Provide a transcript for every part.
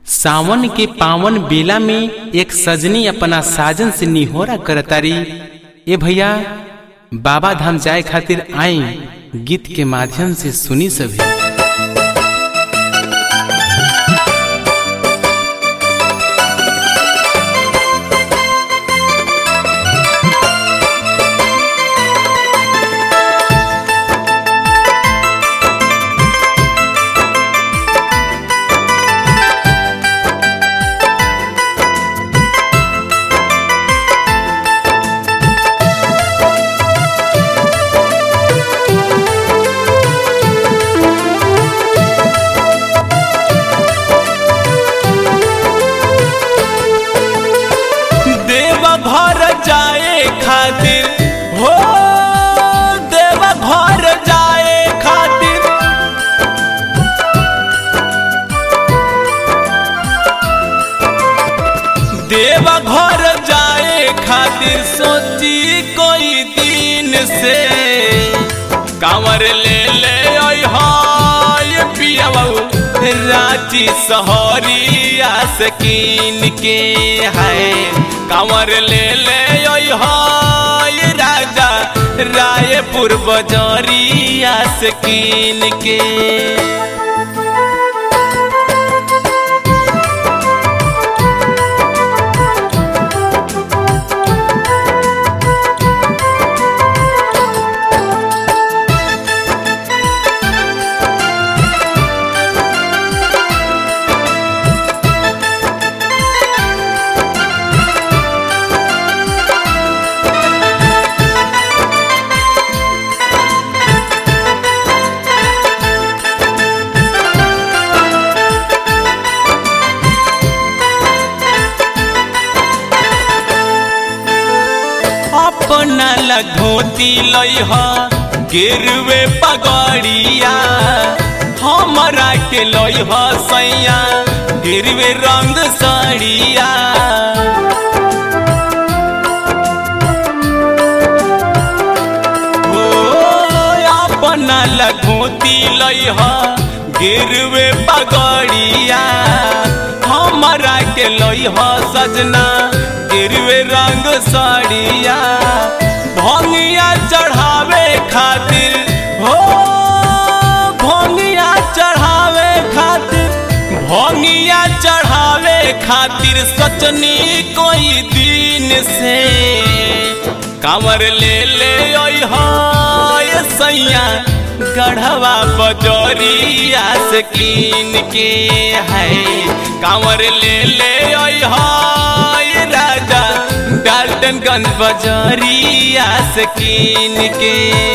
सावन के पावन बेला में एक सजनी अपना साजन से निहोरा करतारी ए भैया बाबा धाम जाए खातिर आई गीत के माध्यम से सुनी सभी देवा घर जाए खातिर हो देवा घर जाए खातिर देवा घर जाए खातिर सोची कोई दिन से कांवर ले ले ओय हाय पिया रांची सहरिया सकीन के है कांवर ले ले ओय हाय राजा रायपुर बजरिया सकीन के अपना ला धोती लइह गिरवे पगड़िया हमरा के लइह सैया गिरवे रंग साड़िया ओ अपना ला धोती लइह गिरवे पगड़िया हमरा के लइह सजना गिरवे रंग साड़िया भंगिया चढ़ावे खातिर हो भंगिया चढ़ावे खातिर भंगिया चढ़ावे खातिर सचनी कोई दिन से कांवर ले ले ओय हाय सैया गढ़वा बजरिया से कीन के है कांवर ले ले ओय हाय राजा डाल्टनगंज बजरिया से कीन के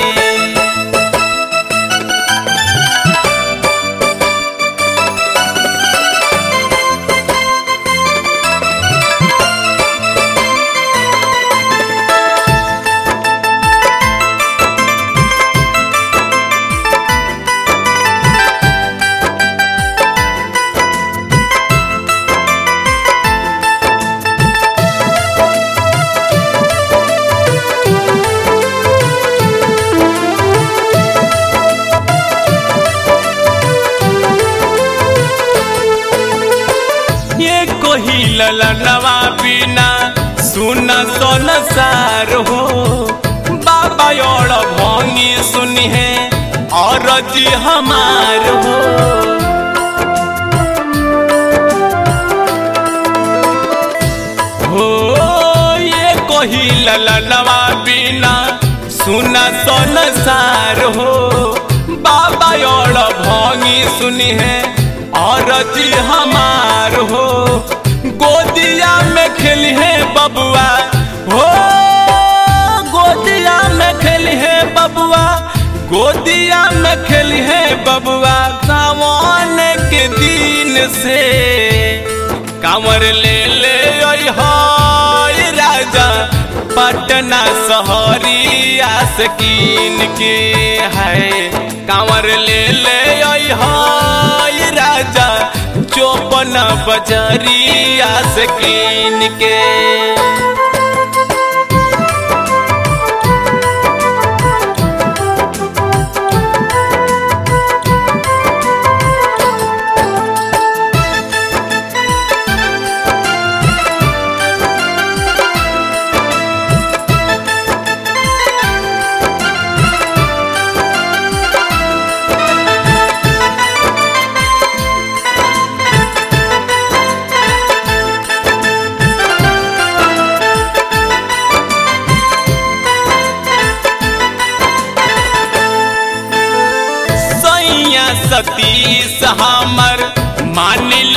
ये कोही ललनवा बिना सुन सोन सार हो बाबा और भंगी सुनी है और जी हमार हो हो ये कोही ललनवा बिना सुन सोन सार हो बाबा और भंगी सुनी है और जी हमार हो गोदिया में खेली है बबुआ हो गोदिया में खेली है बबुआ गोदिया में खेली है बबुआ सावन के दिन से कांवर ले ले ओय हाय राजा पटना सहरिया से कीन के है कांवर ले ले ओय हाय राजा चौपन बजरिया से कीन के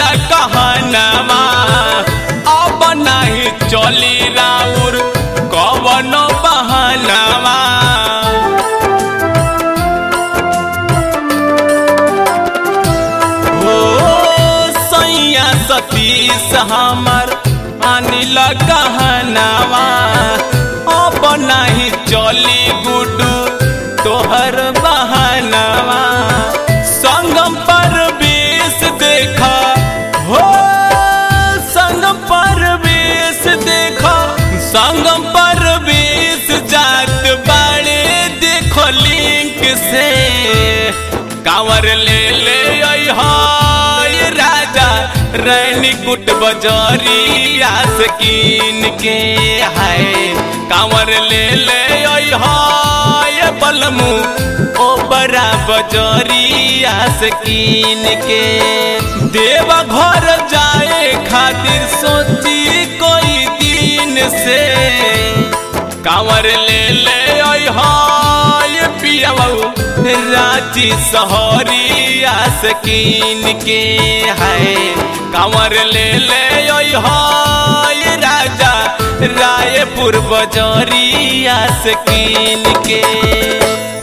मानिला कहनावा अब नहीं चली राउर कवनो बहनावा हो सैया सतीश हमर अनिल कहनावा अब नहीं चली गुडू तोहर बहनावा संगम पर बेस देखा हो संगम पर बेस देखा संगम पर बेस जात बाड़े देखो लिंक से कांवर ले ले हाय राजा रैनी कुट बजरिया से कीन के हाय कांवर ले ले हाय बलमू ओ बड़ा बजरिया से कीन के देवा घर जाए खातिर सोची कोई दिन से कांवर ले ले हाय पिया रांची सहरिया से कीन के है कांवर ले ले हाय राजा रायपुर बजरिया से कीन के